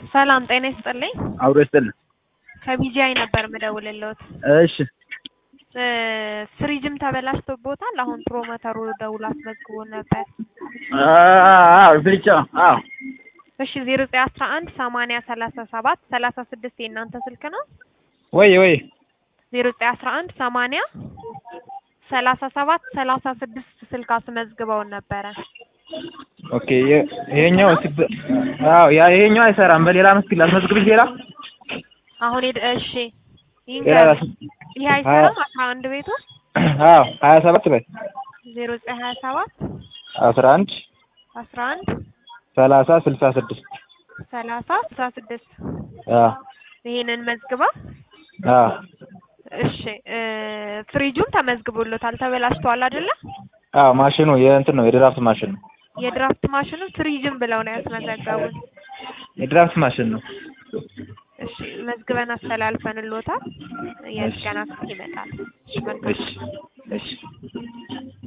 ሰላም ጤና ይስጥልኝ። አብሮ ይስጥልን። ከቢጂአይ ነበር ምደውልልዎት። እሺ እ ፍሪጅም ተበላሽቶቦታል። አሁን ፕሮሞተሩ ደውሎ አስመዝግቦ ነበር። አዎ ብልጫ አዎ እሺ ዜሮ ዘጠኝ አስራ አንድ ሰማንያ ሰላሳ ሰባት ሰላሳ ስድስት የእናንተ ስልክ ነው? ወይ ወይ ዜሮ ዘጠኝ አስራ አንድ ሰማንያ ሰላሳ ሰባት ሰላሳ ስድስት ስልክ አስመዝግበውን ነበረ። ኦኬ የ- ይሄኛው ሲበ አዎ ያ ይሄኛው አይሰራም። በሌላ መስክ ላስመዝግብሽ ሌላ አሁን ሄድ እሺ ሌላ ይንገር ላስ ይሄ አይሰራም። አስራ አንድ ቤቱ አዎ ሀያ ሰባት በል ዜሮ ዘጠኝ ሀያ ሰባት አስራ አንድ አስራ አንድ ሰላሳ ስልሳ ስድስት ሰላሳ ስልሳ ስድስት አዎ ይሄንን መዝግባ አዎ እሺ እ ፍሪጁም ተመዝግቦሎታል። ተበላሽቷል አይደለ? አዎ ማሽኑ የእንትን ነው የድራፍት ማሽን ነው። የድራፍት ማሽኑ ፍሪጅም ብለው ነው ያስመዘገቡት። የድራፍት ማሽን ነው። እሺ መዝግበን አስተላልፈንሎታል። የጥገና ክፍል ይመጣል። እሺ መልካም እሺ እሺ